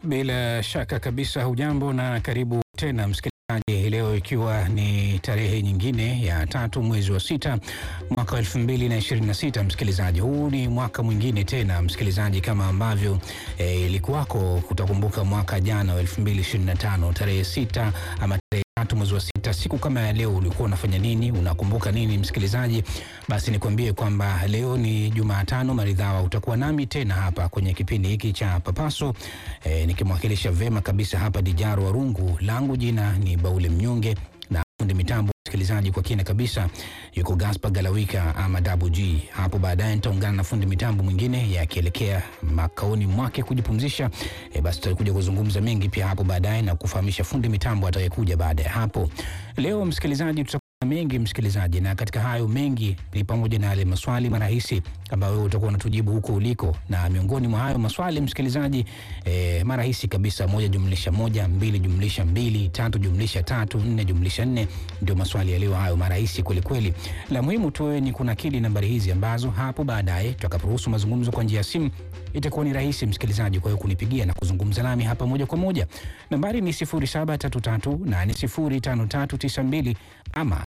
Bila shaka kabisa, hujambo na karibu tena msikilizaji, leo ikiwa ni tarehe nyingine ya tatu mwezi wa sita mwaka elfu mbili na ishirini na sita. Msikilizaji, huu ni mwaka mwingine tena msikilizaji, kama ambavyo eh, ilikuwako utakumbuka mwaka jana wa elfu mbili ishirini na tano tarehe sita ama tarehe tatu mwezi wa sita, siku kama ya leo ulikuwa unafanya nini? Unakumbuka nini msikilizaji? Basi nikwambie kwamba leo ni Jumatano maridhawa, utakuwa nami tena hapa kwenye kipindi hiki cha Papaso e, nikimwakilisha vema kabisa hapa Dijaro Warungu, langu jina ni Baule Mnyonge na fundi mitambo msikilizaji, kwa kina kabisa yuko Gaspar Galawika ama Dabu G. Hapo baadaye nitaungana na fundi mitambo mwingine yakielekea makaoni mwake kujipumzisha. E, basi tutakuja kuzungumza mengi pia hapo baadaye na kufahamisha fundi mitambo atakayekuja baada ya hapo. Leo msikilizaji, tutakuwa na mengi msikilizaji, na katika hayo mengi ni pamoja na yale maswali marahisi ambayo wewe utakuwa unatujibu huko uliko, na miongoni mwa hayo maswali msikilizaji, e, marahisi kabisa, moja jumlisha moja, mbili jumlisha mbili, tatu jumlisha tatu, nne jumlisha nne, ndio maswali ya leo hayo marahisi kweli kweli. La muhimu tu wewe ni kunakili nambari hizi ambazo hapo baadaye tutakaporuhusu mazungumzo kwa njia ya simu itakuwa ni rahisi msikilizaji, kwa hiyo kunipigia na kuzungumza nami hapa moja kwa moja. Nambari ni 0733805392 ama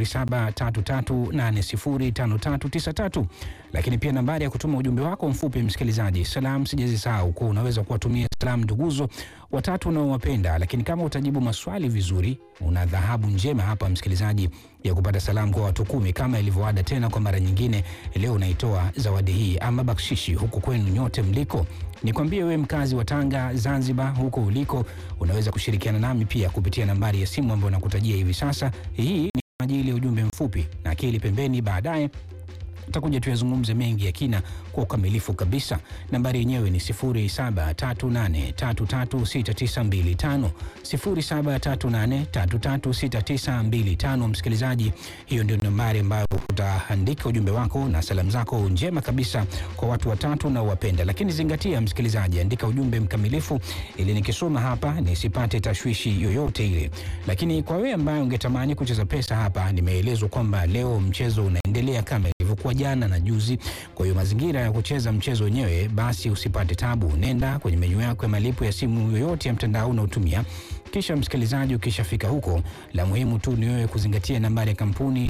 0733805393, lakini pia nambari ya kutuma ujumbe wako mfupi msikilizaji, salam sijazisahau, kwa unaweza kuwatumia salam nduguzo watatu unaowapenda, lakini kama utajibu maswali vizuri, una dhahabu njema hapa msikilizaji ya kupata salamu kwa watu kumi kama ilivyoada. Tena kwa mara nyingine, leo unaitoa zawadi hii ama bakshishi huku kwenu nyote mliko. Nikwambie wewe mkazi wa Tanga, Zanzibar, huko uliko, unaweza kushirikiana nami pia kupitia nambari ya simu ambayo nakutajia hivi sasa. Hii ni ajili ya ujumbe mfupi na akili pembeni, baadaye tutakuja tuyazungumze mengi ya kina kwa ukamilifu kabisa. Nambari yenyewe ni 0738336925 0738336925. Msikilizaji, hiyo ndio nambari ambayo utaandika ujumbe wako na salamu zako njema kabisa kwa watu watatu na uwapenda. Lakini zingatia msikilizaji, andika ujumbe mkamilifu ili nikisoma hapa nisipate tashwishi yoyote ile. Lakini kwa wewe ambaye ungetamani kucheza pesa hapa, nimeelezwa kwamba leo mchezo unaendelea kama ilivyokuwa jana na juzi. Kwa hiyo mazingira ya kucheza mchezo wenyewe, basi usipate tabu, nenda kwenye menyu yako ya malipo ya simu yoyote ya mtandao unaotumia kisha msikilizaji, ukishafika huko, la muhimu tu ni wewe kuzingatia nambari ya kampuni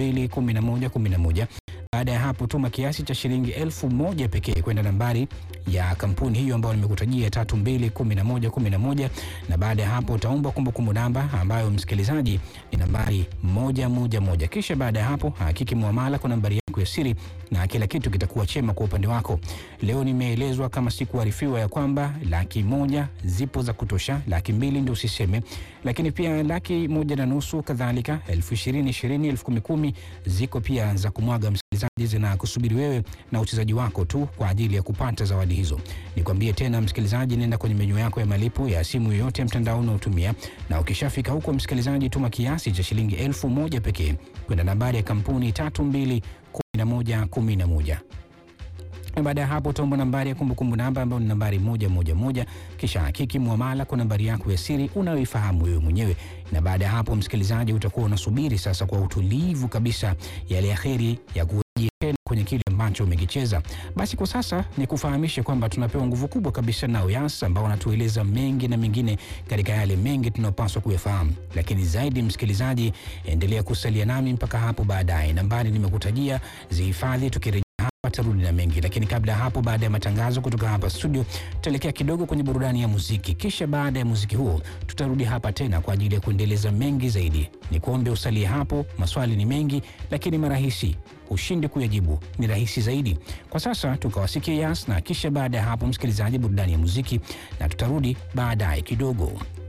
321111. Baada ya hapo, tuma kiasi cha shilingi elfu moja pekee kwenda nambari ya kampuni hiyo ambayo nimekutajia 321111, na baada ya hapo utaomba kumbukumbu namba ambayo msikilizaji ni nambari moja moja moja. Kisha baada ya hapo hakiki muamala kwa nambari yako ya siri na kila kitu kitakuwa chema kwa upande wako. Leo nimeelezwa kama sikuarifiwa ya kwamba laki moja zipo za kutosha, laki mbili ndio usiseme, lakini pia laki moja na nusu kadhalika, elfu ishirini ishirini, elfu kumi kumi ziko pia za kumwaga msikilizaji, zina kusubiri wewe na uchezaji wako tu kwa ajili ya kupata zawadi hizo. Nikwambie tena msikilizaji, nenda kwenye menyu yako ya malipo ya simu yoyote ya mtandao unaotumia, na ukishafika huko msikilizaji, tuma kiasi cha shilingi elfu moja pekee kwenda nambari ya kampuni tatu mbili kumi na moja kumi na moja na baada ya hapo utaomba nambari ya kumbukumbu namba ambayo ni nambari moja moja moja, kisha hakiki muamala kwa nambari yako ya siri unayoifahamu wewe mwenyewe. Na baada ya hapo, msikilizaji, utakuwa unasubiri sasa kwa utulivu kabisa yale ya heri ya kurejea tena kwenye kile ambacho umekicheza. Basi kwa sasa ni kufahamishe kwamba tunapewa nguvu kubwa kabisa na Uyas ambao wanatueleza mengi na mengine katika yale mengi tunayopaswa kuyafahamu. Lakini zaidi, msikilizaji, endelea kusalia nami mpaka hapo baadaye. Nambari nimekutajia zihifadhi, tukirejea tarudi na mengi lakini kabla ya hapo, baada ya matangazo kutoka hapa studio, tutaelekea kidogo kwenye burudani ya muziki, kisha baada ya muziki huo tutarudi hapa tena kwa ajili ya kuendeleza mengi zaidi. Ni kuombe usalie hapo. Maswali ni mengi, lakini marahisi, ushindi kuyajibu ni rahisi zaidi. Kwa sasa tukawasikia Yas, na kisha baada ya hapo, msikilizaji, burudani ya muziki, na tutarudi baadaye kidogo.